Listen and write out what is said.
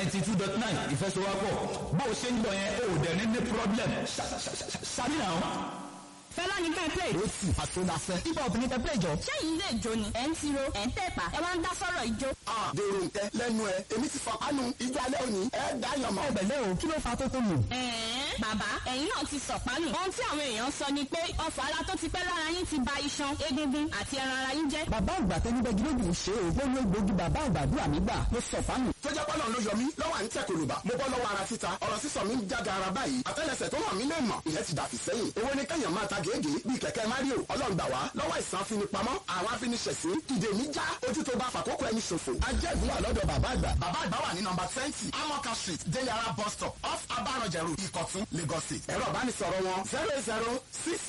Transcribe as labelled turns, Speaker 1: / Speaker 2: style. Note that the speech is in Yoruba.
Speaker 1: ninety two dot nine ìfẹsowápọ̀ bó o ṣe ń gbọ́ yẹn o ò dẹ̀ ní ní problem ṣàbí náà.
Speaker 2: fẹlá ní ká play.
Speaker 3: ó sì àtúndáfẹ́ ibà obìnrin tẹ play jọ.
Speaker 2: sẹ́yìn ilé ìjó ni ẹ̀ ń tiro ẹ̀ ń tẹ̀pá ẹ̀ wá ń dá sọ́rọ̀ ìjó.
Speaker 4: dèrò nkẹ lẹ́nu ẹ èmi ti fọ kánú ìjọ alẹ́ òní ẹ dáyàn mọ́.
Speaker 3: ẹgbẹ̀lẹ́ o kí ló fa tó tó nù.
Speaker 2: ẹ̀ẹ́n bàbá ẹ̀yin náà ti sọ̀pánù. ohun tí àwọn èèyàn sọ ni pé ọfọ̀ ara tó ti pẹ́ lára yín ti ba iṣan egungun àti ẹran ara yín jẹ́.
Speaker 3: bàbá àgbà tẹnibẹ́gi ló dùn ṣe ògbó ní egbògi bàbá àgbàdúrà mi gbà ló sọ fánù.
Speaker 4: tó jẹ́ pọ́nà ló yọ mí lọ́wọ́ à ń tẹ̀ kòlùbà mo bọ́ lọ́wọ́ ara títa ọ̀rọ̀ sísọ mi ń jága ara báyìí àtẹ́lẹsẹ̀ tó hàn mí lè mọ̀ ìyẹn ti dàfí sẹ́yìn èwo ni kẹ́yàn máa ta gèégèé bíi kẹ̀kẹ́ mario ọlọ́run gbà wá lọ́wọ́ ìsàn afinipamọ́ àwọn afiniṣẹ̀sí ìdè mi já ojú tó bá fàkókò ẹni ṣòfò ajẹ́ ìbúwà lọ́dọ̀ bàbá àgbà bàbá àgbà wà ní nọmba twenty amoka street deliara bus stop off abarọ̀jẹ̀rù ìkọ̀tún lagos state ẹ̀rọ ìbánisọ̀rọ̀ wọn zero zero six